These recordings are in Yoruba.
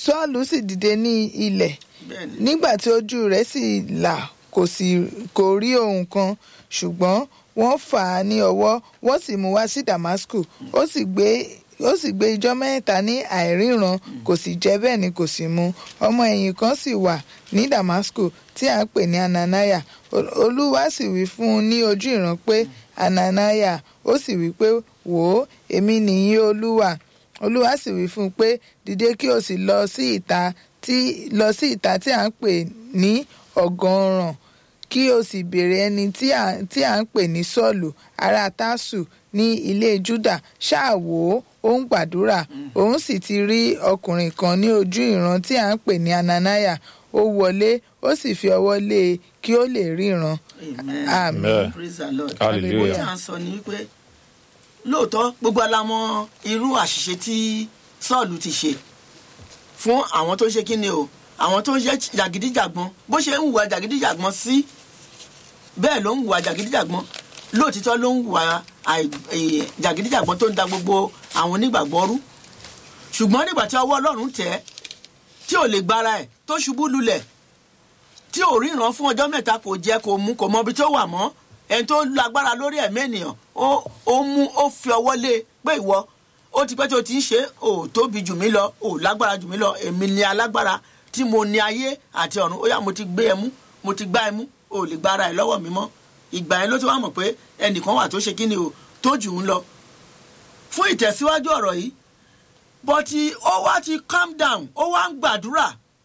sọ́ọ̀lù sì dìde ní ilẹ̀ bẹ́ẹ̀ni nígbà tí ojú rẹ̀ sì là kò sì kò rí ohun kan ṣùgbọ́n wọ́n fà á ní ọwọ́ wọ́n sì mú wá sí damasku ó sì gbé ó sì gbé ijọ́ mẹ́ta ní àìríran kò sì jẹ bẹ́ẹ̀ ni kò sì mu ọmọ ẹ̀yìn kan sì wà ní damasku tí à ń pè ní ananaya Ol- olúwa sì wí fún un ní ojú ìran pé ananaya ó sì wí pé wò ó èmi nìyí olúwa olúwa sì wí fún un pé dìde kí o sì lọ sí ìta tí lọ sí ìta tí à ń pè ní ọ̀gànràn kí o sì béèrè ẹni tí à tí à ń pè ní sọ́ọ̀lù ará tásù ní ilé júdà ṣáà wò ó ó ń gbàdúrà òun sì ti rí ọkùnrin kan ní ojú ìran tí à ń pè ní ananaya ó wọlé ó sì fi ọwọ́ lé e kí ó lè ríran amen àmín Amen. praise the lord hallelujah tí à ń sọ ni wípé lóòótọ́ gbogbo alamọ irú àṣìṣe tí sọ́ọ̀lù ti ṣe fún àwọn tó ṣe kíni o àwọn tó ń ṣe jàgídíjàgbọ́n bó ṣe ń hùwà jàgídíjàgbọ́n sí bẹ́ẹ̀ ló ń hùwà jàgídíjàgbọ́n lóòtítọ́ ló ń hùwà àì- èè, jàgídíjàgbọ́n tó ń da gbogbo àwọn onígbàgbọ́ rú ṣùgbọ́n nígbà tí ọwọ́ ọlọ́run tẹ̀ ẹ́ tí ò lè gbára ẹ̀ tó ṣubú lulẹ̀ tí ò ríran fún ọjọ́ mẹ́ta kò jẹ kò mu kò mọ ibi tó wà mọ́ ẹni tó lágbára lórí ẹ̀mí ènìyàn ó ó mú ó fi ọwọ́ lé e pé ìwọ ó ti pẹ́ tó ti ń ṣe ò tóbi jù mí lọ ò lágbára jù mí lọ èmi ni alágbára tí mo ní ayé àti ọ̀run ó yá mo ti gbé ẹ mú mo ti gbá ẹ mú ò lè gbára ẹ lọ́wọ́ mi mọ́ ìgbà yẹn ló ti wá mọ̀ pé ẹnìkan wà tó ṣe kí ni o tó jù ú lọ fún ìtẹ̀síwájú ọ̀rọ̀ yìí bọ́tí ó wá ti calm down ó wá ń gbàdúrà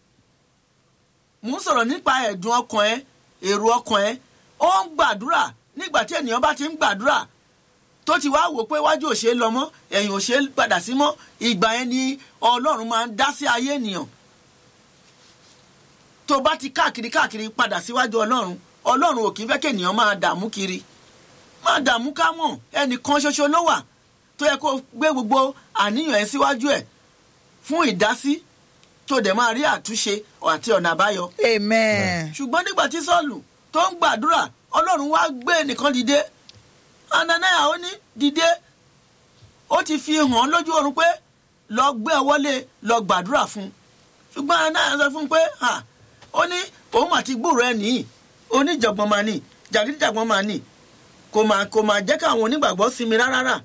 mò ń sọ̀rọ̀ nípa ẹ̀dùn ọkàn ẹ èrò ọkàn ẹ ó ń gbàdúrà nígbà tí ènìyàn bá ti ń gbàdúrà tó ti wá wò pé wájú òṣè lọ mọ́ ẹ̀yìn òṣè padà sí mọ́ ìgbà yẹn ni ọlọ́run máa ń dá sí ayé ènìyàn tó bá ti káàkiri káàkiri padà síwájú ọlọ́run ọlọ́run ò kì í fẹ́ kí ènìyàn máa dààmú kiri máa dààmú ká mọ̀ ẹnìkan ṣoṣo ló wà tó yẹ kó gbé gbogbo àníyàn ẹ síwájú ẹ fún ìdásí tó dẹ̀ máa rí àtúnṣe àti ọ̀nà àbáyọ amen ṣùgbọ́n nígbà tí sọ́ọ̀lù tó ń gbàdúrà ọlọ́run wá gbé nìkan dìde ananaya ó ní dìde ó ti fi hàn án lójú oorun pé lọ gbé ọwọ́ lé lọ gbàdúrà fún un ṣùgbọ́n ananaya sọ fún un pé ha ó ní òun àti gbúrò ẹ̀ nìyí oníjàngbọ̀n máa nì jàgídíjàgbọ̀n máa nì kò máa kò máa jẹ́ káwọn onígbàgbọ́ sinmi rárá rà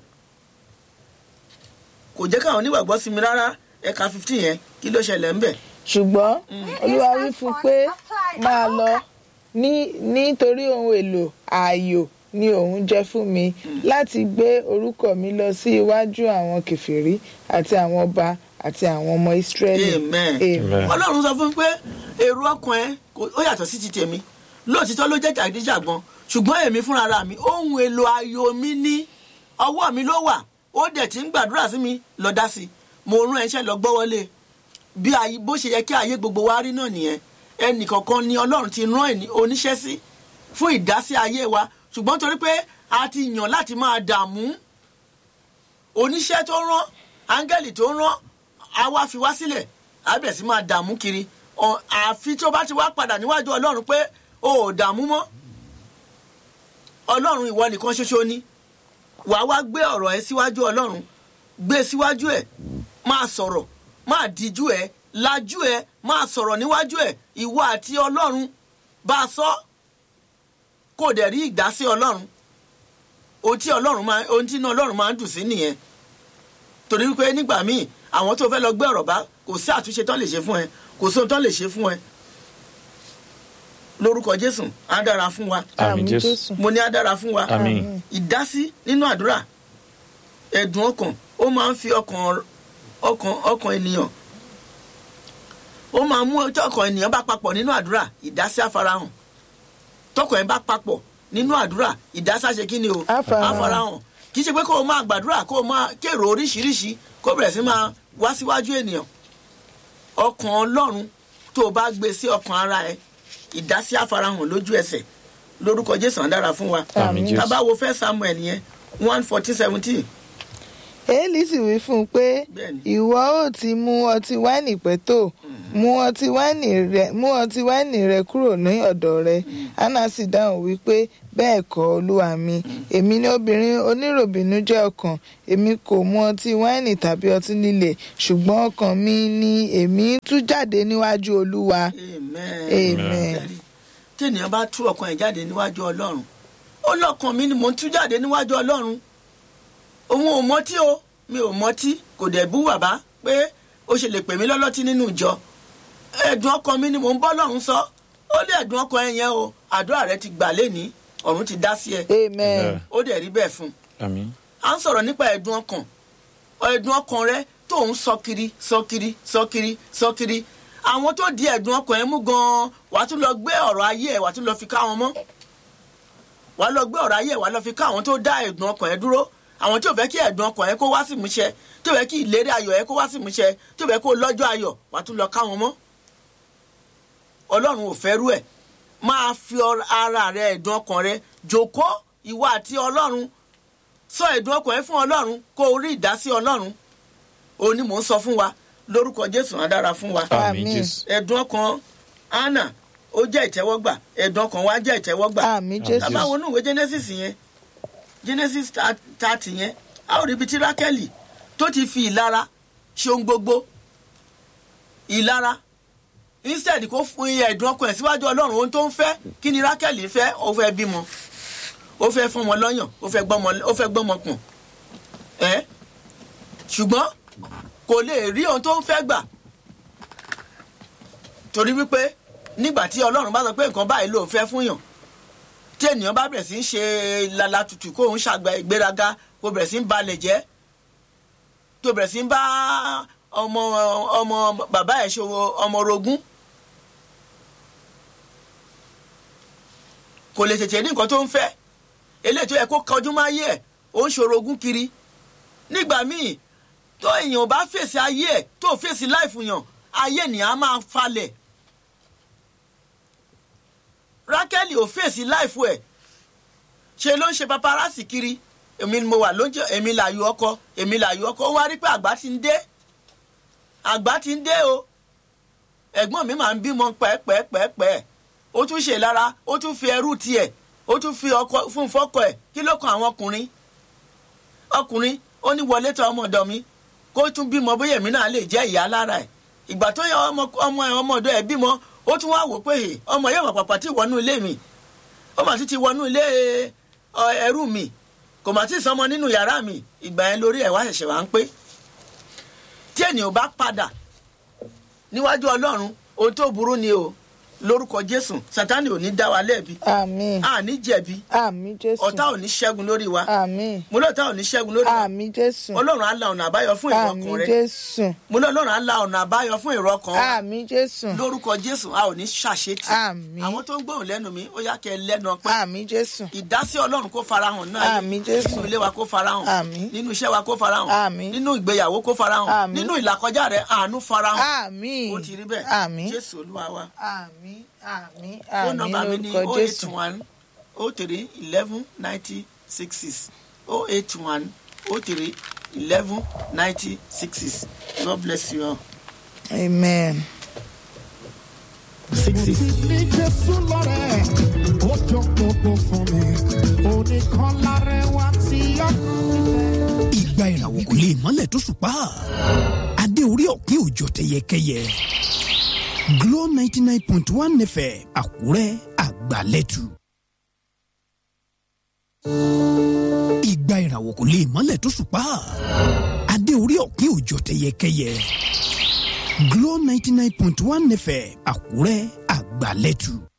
kò jẹ́ káwọn onígbàgbọ́ sinmi rárá ẹ̀ka fifteen yẹn kí ló ṣẹlẹ̀ ń bẹ̀. ṣùgbọ́n olúwa wí fún un pé máa lọ ní nítorí ohun èlò ààyò ni òun jẹ́ fún mi láti gbé orúkọ mi lọ sí iwájú àwọn kèfèrí àti àwọn ọba àti àwọn ọmọ ìsírẹ́lì Amen. Amen. ọlọ́run sọ fún mi pé èrò ọkàn ẹ kò- ó yàtọ̀ sí ti tèmi lóòtítọ́ ló jẹ́ jàgídíjàgbọ́n ṣùgbọ́n èmi fúnra ra mi ohun èlò ayò mi ní ọwọ́ mi ló wà ó dẹ̀ ti ń gbàdúrà sí mi lọ dá sí i mo rún ẹṣẹ́ lọ gbọ́wọ́lé bí ayé bó ṣe yẹ kí ayé gbogbo wa rí náà nìyẹn ẹnìkọ̀ọ̀kan ni ọlọ́run ti rán ẹni oníṣẹ́ sí fún ìdásí ayé wa ṣùgbọ́n torí pé a ti yàn láti máa dààmú oníṣẹ́ tó rán áńgẹ́lì tó rán a wá fi wá sílẹ̀ a bẹ̀rẹ̀ sí máa dààmú kiri Ọ- àfi tó bá ti wá padà níwájú ọlọ́run pé o ò dààmú mọ́ ọlọ́run ìwọ nìkan ṣoṣo ni wà á wá gbé ọ̀rọ̀ ẹ síwájú ọlọ́run gbé e síwájú ẹ máa sọ̀rọ̀ máa díjú ẹ lajú ẹ máa sọ̀rọ̀ níwájú ẹ ìwọ àti ọlọ́run bá a sọ kò dẹ̀ rí ìdásí ọlọ́run ohun tí ọlọ́run máa ohun tí iná ọlọ́run máa ń dùn sí nìyẹn torí wípé nígbà míì àwọn tó fẹ́ lọ gbé ọ̀rọ̀ bá kò sí àtúnṣe tán lè ṣe fún ẹ kò sí ohun tán lè ṣe fún ẹ lórúkọ jésù á dára fún wa Àmín Jésù. mo ní á dára fún wa Àmín. ìdásí nínú àdúrà ẹ̀dùn ọkàn ó máa ń fi ọkàn ọkàn ọkàn ènìyàn ó máa mú tí ọkàn ènìyàn bá papọ̀ nínú àdúrà ìdásí àfarahàn tọkàn ẹ̀ bá papọ̀ nínú àdúrà ìdásí àṣẹ kí ni o Àfarahàn. àfarahàn kì í ṣe pé kó o máa gbàdúrà kó o máa kérò oríṣiríṣi kó o bẹ̀rẹ̀ sí máa wá síwájú ènìyàn ọkàn ọlọ́run tó o bá gbé sí ọkàn ara ẹ ìdásí àfarahàn lójú ẹsẹ̀ lórúkọ jésù á dára fún wa Àmín Jésù. tá a bá wo fẹ́ samuel yẹn one fourteen seventeen èélì sì wí fún un pé Bẹ́ẹ̀ni. ìwọ ò ti mú ọtí wáìnì pẹ́ tó mú ọtí wáìnì rẹ mú ọtí wáìnì rẹ kúrò ní ọ̀dọ̀ rẹ anna sì dáhùn wípé bẹ́ẹ̀ kọ́ olúwa mi èmi ni obìnrin oníròbìnújẹ́ ọkàn èmi kò mu ọtí wáìnì tàbí ọtí líle ṣùgbọ́n ọkàn mi ni èmi ń tú jáde níwájú olúwa amen. amen. Ẹ̀rí. tí ènìyàn bá tú ọkàn ẹ̀ jáde níwájú ọlọ́run ó lọ́kàn mi ni mò ń tú jáde níwájú ọlọ́run òun ò mọtí o mi ò mọtí kò dẹ̀ bú bàbá pé ó ṣe lè pè mí lọ́lọ́tí nínú ìjọ ẹ̀dùn ọkàn mi ni mò ń bọ́ lọ́run sọ ó lé ẹ̀dùn ọkàn ẹ̀ yẹn o àdúrà rẹ ti gbà lénìí ọ̀run ti dá sí ẹ amen. ó dẹ̀ rí bẹ́ẹ̀ fún un àmín à ń sọ̀rọ̀ nípa ẹ̀dùn ọkàn ẹ̀dùn ọkàn rẹ tó ń sọ kiri sọ kiri sọ kiri sọ kiri àwọn tó di ẹ̀dùn ọkàn ẹ mú gan-an wàá tún lọ gbé ọ̀rọ̀ ayé ẹ wàá tún lọ fi ká wọn mọ́ wàá lọ gbé ọ̀rọ̀ ayé ẹ wàá lọ fi ká àwọn tó dá ẹ̀dùn ọkàn ẹ dúró àwọn tí ò fẹ́ kí ẹ̀dùn ọkàn ẹ kó wá sí ìmúṣẹ tí ò fẹ́ kí ìlérí ayọ̀ ẹ kó wá sí ìmúṣẹ tí ò fẹ́ kó lọ́jọ́ ayọ̀ wàá tún lọ ká wọn mọ́ ọlọ́run ò fẹ́ rú ẹ̀ máa fi ọr- ara rẹ ẹ̀dùn ọkàn rẹ jòkó ìwọ àti ọlọ́run sọ ẹ̀dùn ọkàn ẹ fún ọlọ́run kó o rí ìdásí ọlọ́run òun ni mò ń sọ fún wa lórúkọ jésù á dára fún wa àmín Àmín. jésù ẹ̀dùn ọkàn anna ó jẹ́ ìtẹ́wọ́gbà ẹ̀dùn ọkàn wa jẹ́ ìtẹ́wọ́gbà àmì jésù tàbá wo inú ìwé genesis yẹn genesis thirty yẹn a ó rí ibi tí rákẹ́lì tó ti fi ìlara ṣe ohun gbogbo ìlara instead kó fún iye ẹ̀dùn ọkàn ẹ̀ síwájú ọlọ́run ohun tó ń fẹ́ kí ni rákẹ́lì fẹ́ ó fẹ́ bímọ ó fẹ́ fọmọ lọ́yàn ó fẹ́ gbọ́mọ ó fẹ́ gbọ́mọ pọ̀n ẹ́ ṣùgbọ́n kò lè rí ohun tó ń fẹ́ gbà torí wípé nígbà tí ọlọ́run bá sọ pé nǹkan báyìí ló fẹ́ fún yàn tí ènìyàn bá bẹ̀rẹ̀ sí ń ṣe lala tutù kó ń ṣàgbà ìgbéraga kó bẹ̀rẹ̀ sí ń balẹ̀ jẹ́ tó bẹ̀rẹ̀ sí ń bá ọmọ ọmọ bàbá ẹ̀ ṣe ọmọ orogún kò lè tètè ní nǹkan tó ń fẹ́ eléyìí tó yẹ kó kọjú máa yé ẹ̀ ó ń ṣorogún kiri nígbà míì tó èèyàn bá fèsì ayé ẹ̀ tó fèsì láìfù yàn ayé ènìyàn á máa falẹ̀ rákẹ́lì ò fèsì láìfù ẹ̀ ṣe ló ń ṣe paparazzi kiri èmi ni mo wà lóúnjẹ èmi làyò ọkọ èmi làyò ọkọ ó wá rí pé àgbà ti ń dé àgbà ti ń dé o ẹ̀gbọ́n mi máa ń bímọ pẹ́ẹ́pẹ́ẹ́pẹ́ẹ́ ó tún ṣe lára ó tún fi ẹrú tiẹ̀ ó tún fi ọkọ fún fọ́kọ ẹ̀ kí ló kan àwọn ọkùnrin ọkùnrin ó ní wọlé tọ̀ ọmọ ọ̀dọ̀ mi kó tún bímọ bóyá èmi náà lè jẹ́ ìyá lára ẹ̀ ìgbà tó yẹ ọmọ ọmọ ẹ̀ ọmọ ọ̀dọ̀ ẹ̀ bímọ ó tún wá wò pé "Hè, ọmọ yẹn wà pàpà tí wọnú ilé mi ó mà tún ti wọnú ilé ọ, ẹrú mi kò mà tí ì sọmọ nínú yàrá mi ìgbà yẹn lórí ẹ̀ wá ṣẹ̀ṣẹ̀ wá ń pé tí ènìyàn bá padà níwájú ọlọ́run ohun tó burú ni o lórúkọ jésù sátani ò ní dá wa lẹ́bi àmì àní jẹ̀bi àmì jésù ọ̀tá ò ní ṣẹ́gun lórí wa àmì mo lọ́ọ̀tá ò ní ṣẹ́gun lórí wa àmì jésù ọlọ́run á la ọ̀nà àbáyọ fún èrò àmì ọkàn rẹ jésù mo ní ọlọ́run á la ọ̀nà àbáyọ fún èrò ọkàn wa àmì jésù lórúkọ jésù a ò ní ṣàṣetì Àmín. àwọn tó ń gbóhùn lẹ́nu mi ó yá kẹ́ ẹ lẹ́nu ọpẹ́ àmì jésù ìdásí ọlọ́run kó farahàn náà Àmín, Jésù. nínú ilé wa kó farahàn Àmín. nínú iṣẹ́ wa kó farahàn Àmín. nínú ìgbéyàwó kó farahàn Àmín. nínú ìlàkọjá rẹ àánú farahàn àmì ó ti rí bẹ́ẹ̀ àmì jésù olúwa wa àmì àmì fóònù àmì nọ́mbà mi ní lórúkọ o eight jésù one o three eleven ninety six six o eight one o three eleven ninety six six god bless you all. amen. ní jésù lọ́rẹ̀ ó jọ gbogbo fún mi oníkan lárẹwà tí ọkùnrin fẹ́. ìgbà ìràwọ̀ kò lè mọ́lẹ̀ tó ṣùpá adé orí ọ̀kín òjò tẹyẹkẹyẹ Glo ninety nine point one fm àkúrẹ́ àgbàlẹ́tù. ìgbà ìràwọ̀ kò lè mọ́lẹ̀ tó ṣùpá adé orí ọ̀kín òjò tẹyẹkẹyẹ Glo ninety nine point one fm àkúrẹ́ àgbàlẹ́tù.